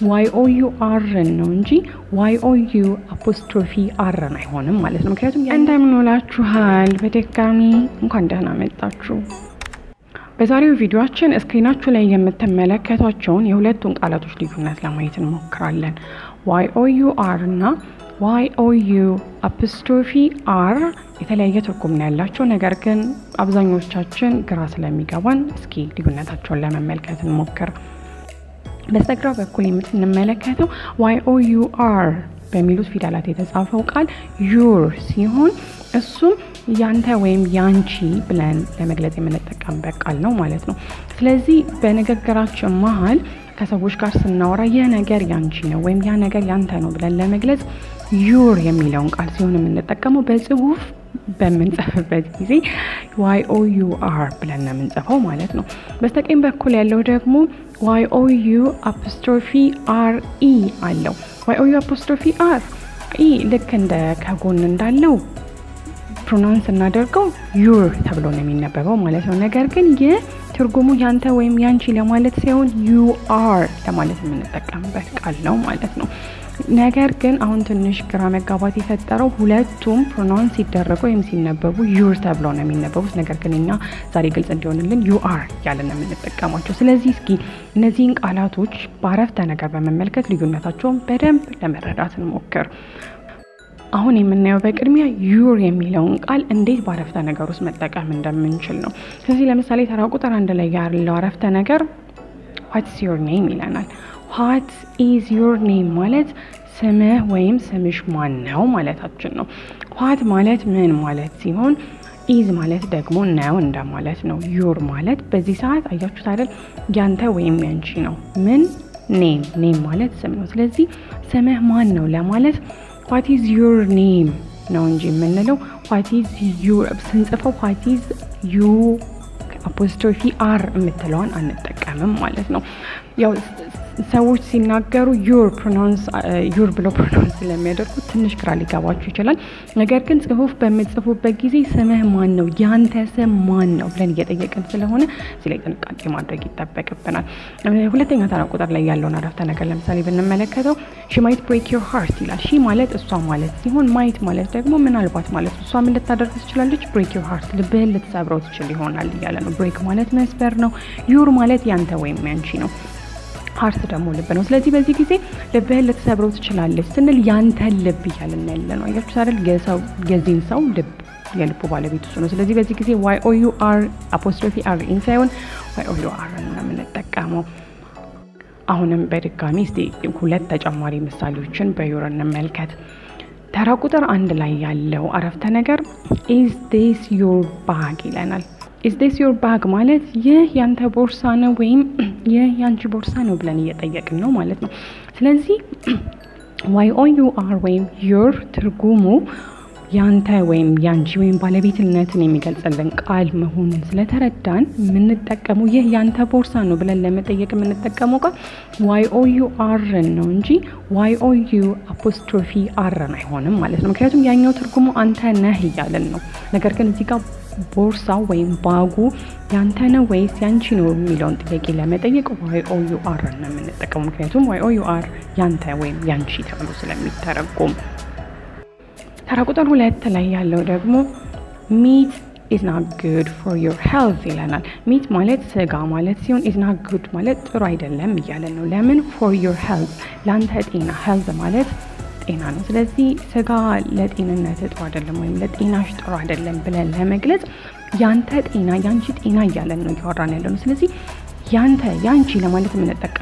ዋይ ኦ ዩ አርን ነው እንጂ ዋይ ኦ ዩ አፖስትሮፊ አርን አይሆንም ማለት ነው። ምክንያቱም እንደምን ውላችኋል። በድጋሚ እንኳን ደህና መጣችሁ። በዛሬው ቪዲዮአችን ስክሪናችሁ ላይ የምትመለከቷቸውን የሁለቱን ቃላቶች ልዩነት ለማየት እንሞክራለን። ዋይ ኦ ዩ አር እና ዋይ ኦ ዩ አፖስትሮፊ አር የተለያየ ትርጉም ነው ያላቸው። ነገር ግን አብዛኞቻችን ግራ ስለሚገባን እስኪ ልዩነታቸውን ለመመልከት እንሞክር። በስተግራ በኩል የምትመለከተው ዋይ ኦ ዩ አር በሚሉት ፊደላት የተጻፈው ቃል ዩር ሲሆን እሱም ያንተ ወይም ያንቺ ብለን ለመግለጽ የምንጠቀምበት ቃል ነው ማለት ነው። ስለዚህ በንግግራችን መሀል ከሰዎች ጋር ስናወራ ይህ ነገር ያንቺ ነው ወይም ያ ነገር ያንተ ነው ብለን ለመግለጽ ዩር የሚለውን ቃል ሲሆን የምንጠቀመው በጽሁፍ በምንጽፍበት ጊዜ ዋይ ኦ ዩ አር ብለን ነው የምንጽፈው ማለት ነው። በስተቀኝ በኩል ያለው ደግሞ ዋይ ኦ ዩ አፖስትሮፊ አር ኢ አለው። ዋይ ኦ ዩ አፖስትሮፊ አር ኢ ልክ እንደ ከጎን እንዳለው ፕሮናንስ እናደርገው ዩር ተብሎ ነው የሚነበበው ማለት ነው። ነገር ግን ይህ ትርጉሙ ያንተ ወይም ያንቺ ለማለት ሳይሆን ዩ አር ለማለት የምንጠቀምበት ቃል ነው ማለት ነው። ነገር ግን አሁን ትንሽ ግራ መጋባት የፈጠረው ሁለቱም ፕሮናውንስ ሲደረጉ ወይም ሲነበቡ ዩር ተብለው ነው የሚነበቡት። ነገር ግን እኛ ዛሬ ግልጽ እንዲሆንልን ዩ አር እያለን ነው የምንጠቀማቸው። ስለዚህ እስኪ እነዚህን ቃላቶች በአረፍተ ነገር በመመልከት ልዩነታቸውን በደንብ ለመረዳት እንሞክር። አሁን የምናየው በቅድሚያ ዩር የሚለውን ቃል እንዴት በአረፍተ ነገር ውስጥ መጠቀም እንደምንችል ነው። ስለዚህ ለምሳሌ ተራ ቁጥር አንድ ላይ ያለው አረፍተ ነገር ዋትስ ዮር ኔም ይለናል። ዋት ኢዝ ዮር ኔም ማለት ስምህ ወይም ስምሽ ማን ነው ማለታችን ነው። ዋት ማለት ምን ማለት ሲሆን ኢዝ ማለት ደግሞ ነው እንደማለት ነው። ዩር ማለት በዚህ ሰዓት አያችሁት አይደል ያንተ ወይም ያንቺ ነው። ምን ኔም ኔም ማለት ስም ነው። ስለዚህ ስምህ ማን ነው ለማለት ዋት ኢዝ ዩር ኔም ነው እንጂ የምንለው ዋት ኢዝ ዩር ስንጽፈው ዋት ኢዝ ዩ አፖስትሮፊ አር የምትለውን አንጠቀምም ማለት ነው። ያው ሰዎች ሲናገሩ ዩር ፕሮናንስ ዩር ብሎ ፕሮናንስ ስለሚያደርጉ ትንሽ ግራ ሊገባችሁ ይችላል። ነገር ግን ጽሁፍ በምጽፉበት ጊዜ ስምህ ማን ነው፣ ያንተ ስም ማን ነው ብለን እየጠየቅን ስለሆነ እዚህ ላይ ጥንቃቄ ማድረግ ይጠበቅብናል። ሁለተኛ ተራ ቁጥር ላይ ያለውን አረፍተ ነገር ለምሳሌ ብንመለከተው ሺ ማይት ብሬክ ዮር ሃርት ይላል። ሺ ማለት እሷ ማለት ሲሆን ማይት ማለት ደግሞ ምናልባት ማለት ነው። እሷ ምን ልታደርግ ትችላለች? ብሬክ ዮር ሃርት ልብህን ልትሰብረው ትችል ይሆናል እያለ ነው። ብሬክ ማለት መስበር ነው። ዩር ማለት ያንተ ወይም ያንቺ ነው። ሀርት ደግሞ ልብ ነው። ስለዚህ በዚህ ጊዜ ልብህን ልትሰብረው ትችላለች ስንል ያንተን ልብ እያልን ያለ ነው። አያችሁ አይደል? የዚህን ሰው ልብ የልቡ ባለቤት እሱ ነው። ስለዚህ በዚህ ጊዜ ዋይ ኦ ዩ አር አፖስትሮፊ አር ኢን ሳይሆን ዋይ ኦ ዩ አር ነው የምንጠቀመው። አሁንም በድጋሚ እስቲ ሁለት ተጨማሪ ምሳሌዎችን በዩር እንመልከት። ተራ ቁጥር አንድ ላይ ያለው አረፍተ ነገር ኢዝ ዲስ ዮር ባግ ይለናል። ኢዝ ዲስ ዮር ባግ ማለት ይህ ያንተ ቦርሳ ነው ወይም ይህ ያንቺ ቦርሳ ነው ብለን እየጠየቅን ነው ማለት ነው። ስለዚህ ዋይ ኦ ዩ አር ወይም ዮር ትርጉሙ ያንተ ወይም ያንቺ ወይም ባለቤትነትን የሚገልጽልን ቃል መሆኑን ስለተረዳን የምንጠቀመው ይህ ያንተ ቦርሳ ነው ብለን ለመጠየቅ የምንጠቀመው ቃል ዋይ ኦ ዩ አርን ነው እንጂ ዋይ ኦ ዩ አፖስትሮፊ አርን አይሆንም ማለት ነው። ምክንያቱም ያኛው ትርጉሙ አንተ ነህ እያለን ነው። ነገር ግን እዚህ ጋር ቦርሳው ወይም ባጉ ያንተ ነው ወይስ ያንቺ ነው የሚለውን ጥያቄ ለመጠየቅ ዋይ ኦ ዩ አር ነው የምንጠቀመው። ምክንያቱም ዋይ ኦ ዩ አር ያንተ ወይም ያንቺ ተብሎ ስለሚተረጎም። ተራ ቁጥር ሁለት ላይ ያለው ደግሞ ሚት ኢዝ ናት ጉድ ፎር ዮር ሄልዝ ይለናል። ሚት ማለት ስጋ ማለት ሲሆን ኢዝ ናት ጉድ ማለት ጥሩ አይደለም እያለን ነው። ለምን? ፎር ዮር ሄልዝ ለአንተ ጤና። ሄልዝ ማለት ጤና ነው። ስለዚህ ስጋ ለጤንነት ጥሩ አይደለም ወይም ለጤናሽ ጥሩ አይደለም ብለን ለመግለጽ ያንተ ጤና ያንቺ ጤና እያለን ነው እያወራን ያለ ነው። ስለዚህ ያንተ ያንቺ ለማለት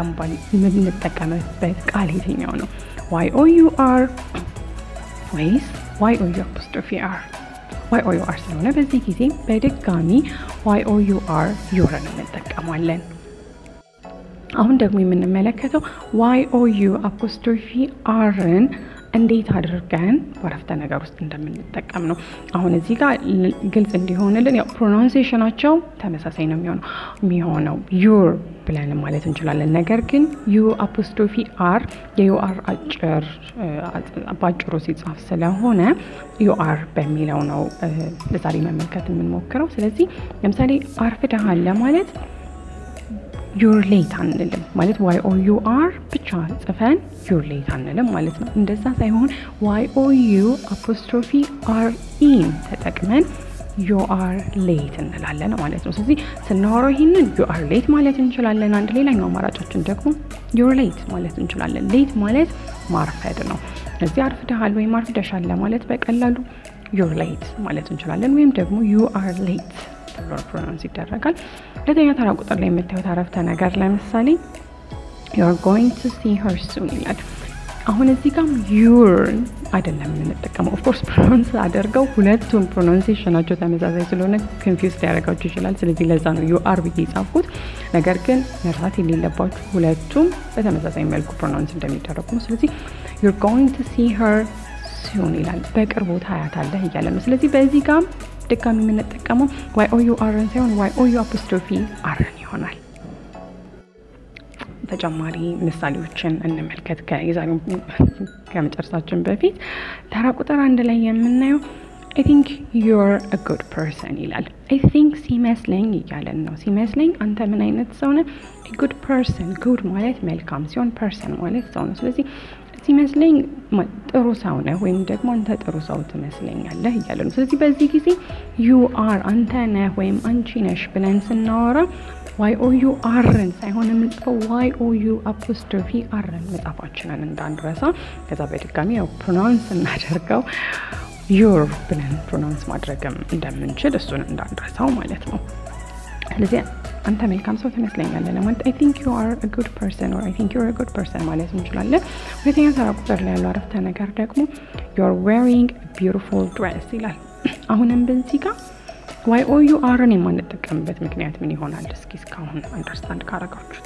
የምንጠቀምበት ቃል የትኛው ነው? ዋይ ኦ ዩ አር ወይስ ዋይ ኦ ዩ አፖስትሮፊ አር? ዋይ ኦ ዩ አር ስለሆነ በዚህ ጊዜ በድጋሚ ዋይ ኦ ዩ አር ዩርን እንጠቀማለን። አሁን ደግሞ የምንመለከተው ዋይ ኦ ዩ አፖስትሮፊ አርን እንዴት አድርገን በአረፍተ ነገር ውስጥ እንደምንጠቀም ነው። አሁን እዚህ ጋር ግልጽ እንዲሆንልን ያው ፕሮናንሴሽናቸው ተመሳሳይ ነው የሚሆነው የሚሆነው ዩር ብለን ማለት እንችላለን። ነገር ግን ዩ አፖስትሮፊ አር የዩ አር አጭር በአጭሩ ሲጻፍ ስለሆነ ዩ አር በሚለው ነው ለዛሬ መመልከት የምንሞክረው። ስለዚህ ለምሳሌ አርፍደሃል ለማለት ዩር ሌት አንልም ማለት ዋይ ኦ ዩ አር ብቻ ጽፈን ዩር ሌት አንልም ማለት ነው። እንደዛ ሳይሆን ዋይ ኦ ዩ አፖስትሮፊ አር ኢን ተጠቅመን ዩ አር ሌት እንላለን ማለት ነው። ስለዚህ ስናወራው ይህንን ዩ አር ሌት ማለት እንችላለን። አንድ ሌላኛው አማራጫችን ደግሞ ዩር ሌት ማለት እንችላለን። ሌት ማለት ማርፈድ ነው። እዚህ አርፍደሃል ወይም አርፍደሻል ለማለት በቀላሉ ዩር ሌት ማለት እንችላለን። ወይም ደግሞ ዩ አር ሌት ተብሎ ፕሮናንስ ይደረጋል። ሁለተኛ ተራ ቁጥር ላይ የምታዩት አረፍተ ነገር ለምሳሌ ዩር ጎይንግ ቱ ሲ ሄር ሱን ይላል። አሁን እዚህ ጋም ዩር አይደለም የምንጠቀመው። ኦፍኮርስ ፕሮናንስ አደርገው ሁለቱም ፕሮናንሴሽናቸው ተመሳሳይ ስለሆነ ኮንፊውዝ ሊያደርጋችሁ ይችላል። ስለዚህ ለዛ ነው ዩ አር ብዬ የጻፍኩት። ነገር ግን መርሳት የሌለባችሁ ሁለቱም በተመሳሳይ መልኩ ፕሮናንስ እንደሚደረጉ ነው። ስለዚህ ዩር ጎይንግ ቱ ሲ ሄር ሱን ይላል። በቅርቡ ታያታለህ እያለ ነው። ስለዚህ በዚህ ጋም ድጋሚ የምንጠቀመው ዋይ ኦ ዩ አርን ሳይሆን ዋይ ኦ ዩ አፖስትሮፊ አርን ይሆናል። ተጨማሪ ምሳሌዎችን እንመልከት። ከዛሬው ከመጨረሳችን በፊት ተራ ቁጥር አንድ ላይ የምናየው አይ ቲንክ ዩር አ ጉድ ፐርሰን ይላል። አይ ቲንክ ሲመስለኝ እያለን ነው። ሲመስለኝ አንተ ምን አይነት ሰው ነህ? ጉድ ፐርሰን። ጉድ ማለት መልካም ሲሆን ፐርሰን ማለት ሰው ነው። ስለዚህ ሲመስለኝ ጥሩ ሰው ነህ ወይም ደግሞ አንተ ጥሩ ሰው ትመስለኛለህ እያለ ነው። ስለዚህ በዚህ ጊዜ ዩ አር አንተ ነህ ወይም አንቺ ነሽ ብለን ስናወራ ዋይ ኦ ዩ አርን ሳይሆን የምንጽፈው ዋይ ኦ ዩ አፖስትሮፊ አርን መጻፋችንን እንዳንረሳ። ከዛ በድጋሚ ያው ፕሮናንስ እናደርገው ዩር ብለን ፕሮናንስ ማድረግም እንደምንችል እሱን እንዳንረሳው ማለት ነው። ስለዚህ አንተ መልካም ሰው ትመስለኛለህ ለማለት አይ ቲንክ ዩ አር አ ጉድ ፐርሰን ኦር አይ ቲንክ ዩ አር አ ጉድ ፐርሰን ማለት እንችላለን። ሁለተኛ ተራ ቁጥር ላይ ያለው አረፍተ ነገር ደግሞ ዩ አር ዌሪንግ ቢዩቲፉል ድሬስ ይላል። አሁንም በዚህ ጋር ዋይ ኦ ዩ አርን የማንጠቀምበት ምክንያት ምን ይሆናል? እስኪ እስካሁን አንደርስታንድ ካረጋችሁት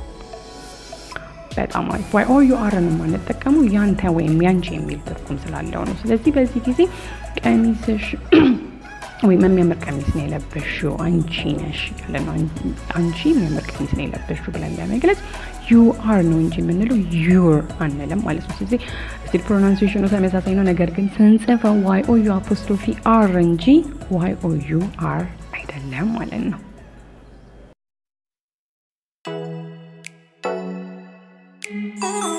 በጣም አሪፍ። ዋይ ኦ ዩ አርን የማንጠቀሙ ያንተ ወይም ያንቺ የሚል ትርጉም ስላለው ነው። ስለዚህ በዚህ ጊዜ ቀሚስሽ ወይም የሚያምር ቀሚስ ነው የለበሽው አንቺ ነሽ ያለ ነው። አንቺ የሚያምር ቀሚስ ነው የለበሽው ብለን ለመግለጽ ዩ አር ነው እንጂ የምንለው ዩር አንልም ማለት ነው። ስለዚህ ስቲል ፕሮናንሲዬሽኑ ተመሳሳይ ነው። ነገር ግን ስንጽፈው ዋይ ኦ ዩ አፖስትሮፊ አር እንጂ ዋይ ኦ ዩ አር አይደለም ማለት ነው። Oh